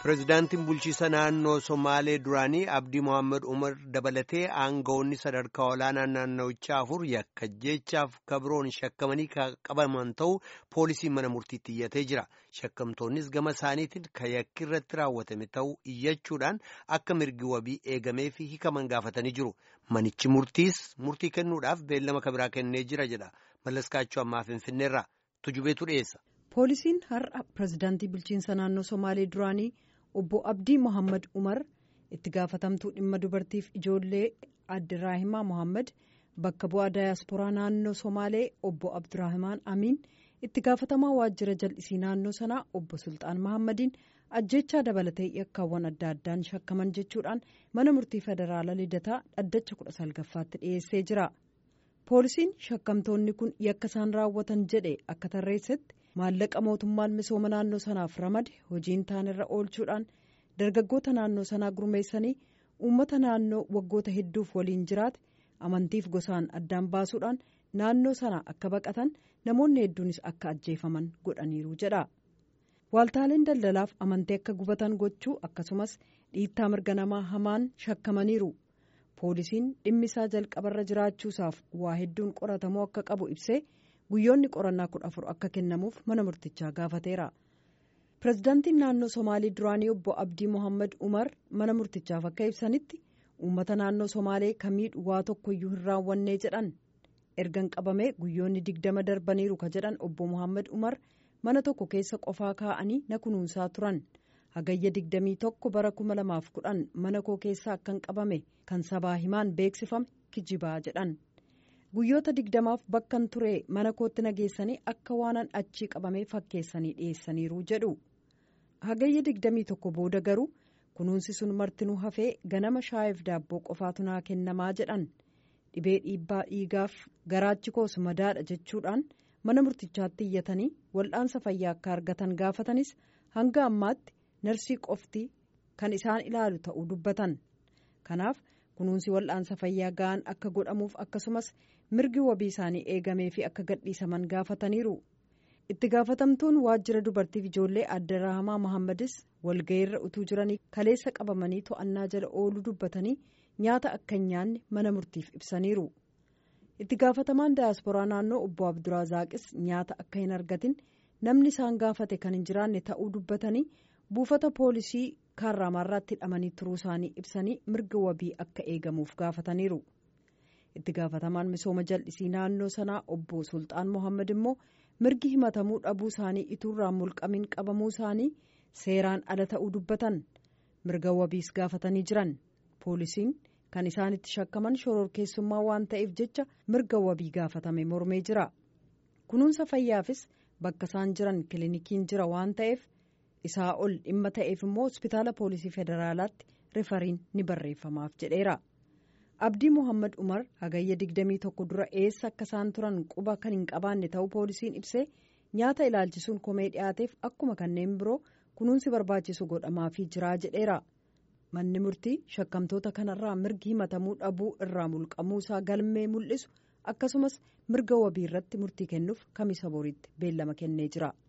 Pireezidaantiin bulchiisa naannoo Somaalee duraanii Abdii Mohaammed Umar dabalatee aangawoonni sadarkaa olaanaa naannawichaa afur yakka jechaaf kabroon shakkamanii qabaman ta'uu poolisiin mana murtiitti iyyatee jira. Shakkamtoonnis gama isaaniitiin kan yakki irratti raawwatame ta'uu iyyachuudhaan akka mirgi wabii eegamee fi hikaman gaafatanii jiru. Manichi murtiis murtii kennuudhaaf beellama kabiraa kennee jira jedha. Mallaskaachuu ammaa Finfinneerraa tujubeetu dhiyeessa. Poolisiin har'a pireezidaantii bulchiinsa naannoo Somaalee duraanii obbo Abdii Mohaammed Umar itti gaafatamtuu dhimma dubartiif ijoollee Abdiraahimaa Mohaammed bakka bu'aa daayaspooraa naannoo Somaalee obbo Abdiraahimaan Amiin itti gaafatamaa waajjira jal'isii naannoo sanaa obbo Sultaan Mohaammadin ajjechaa dabalatee yakkaawwan adda addaan shakkaman jechuudhaan mana murtii federaalaa lidataa dhaddacha kudha salgaffaatti dhiyeessee jira. Poolisiin shakkamtoonni kun yakka isaan raawwatan jedhe akka tarreessetti. maallaqa mootummaan misooma naannoo sanaaf ramade hojiin taanirra oolchuudhaan dargaggoota naannoo sanaa gurmeessanii uummata naannoo waggoota hedduuf waliin jiraate amantiif gosaan addaan baasuudhaan naannoo sana akka baqatan namoonni hedduunis akka ajjeefaman godhaniiru jedha. Waaltaaleen daldalaaf amantii akka gubatan gochuu akkasumas dhiittaa mirga namaa hamaan shakkamaniiru. Poolisiin dhimmi isaa jalqabarra jiraachuusaaf waa hedduun qoratamuu akka qabu ibsee. guyyoonni qorannaa kudha afur akka kennamuuf mana murtichaa gaafateera pireezidaantiin naannoo somaalii duraanii obbo abdii mohaammed umar mana murtichaaf akka ibsanitti uummata naannoo somaalee kamiidhu waa tokkoyyuu hin raawwannee jedhan ergan qabamee guyyoonni digdama darbaniiru ka jedhan obbo mohaammed umar mana tokko keessa qofaa kaa'anii na kunuunsaa turan hagayya digdamii tokko bara kuma lamaaf kudhan mana koo keessaa akkan qabame kan sabaa himaan beeksifame kijibaa jedhan. guyyoota digdamaaf bakkan ture mana kootti nageessanii akka waanan achii qabamee fakkeessanii dhiyeessaniiru jedhu hagayya digdamii tokko booda garuu kunuunsi sun martinuu hafee ganama shaayeef daabboo qofaatu naa kennamaa jedhan dhibee dhiibbaa dhiigaaf garaachi koos madaadha jechuudhaan mana murtichaatti iyyatanii wal'aansa fayyaa akka argatan gaafatanis hanga ammaatti narsii qofti kan isaan ilaalu ta'uu dubbatan kanaaf. kunuunsi wal'aansa fayyaa ga'an akka godhamuuf akkasumas mirgi wabii isaanii eegamee fi akka gadhiisaman gaafataniiru itti gaafatamtuun waajjira dubartiif ijoollee Abdiraahimaa Mohaammadis walga'iirra utuu jiranii kaleessa qabamanii to'annaa jala ooluu dubbatanii nyaata akka hin nyaanne mana murtiif ibsaniiru itti gaafatamaan daayaspooraa naannoo obbo Abdurazaaqis nyaata akka hin argatin namni isaan gaafate kan hin jiraanne ta'uu dubbatanii buufata poolisii. kaarraamaarraatti hidhamanii turuu isaanii ibsanii mirga wabii akka eegamuuf gaafataniiru itti gaafatamaan misooma jal'isii naannoo sanaa obbo sultaan mohaammed immoo mirgi himatamuu dhabuu isaanii ituurraa mulqamiin qabamuu isaanii seeraan ala ta'uu dubbatan mirga wabiis gaafatanii jiran poolisiin kan isaanitti shakkaman shororkeessummaa waan ta'eef jecha mirga wabii gaafatame mormee jira kunuunsa fayyaafis bakka isaan jiran kilinikiin jira waan ta'eef. isaa ol dhimma ta'eef immoo hospitaala poolisii federaalaatti rifariin ni barreeffamaaf jedheera abdii mohaammed umar hagayya digdamii tokko dura eessa akka isaan turan quba kan hin qabaanne ta'uu poolisiin ibsee nyaata ilaalchisuun komee dhiyaateef akkuma kanneen biroo kunuunsi barbaachisu godhamaafii jiraa jedheera manni murtii shakkamtoota kanarraa mirgi himatamuu dhabuu irraa mulqamuu isaa galmee mul'isu akkasumas mirga wabii irratti murtii kennuuf kamisa boriitti beellama kennee jira.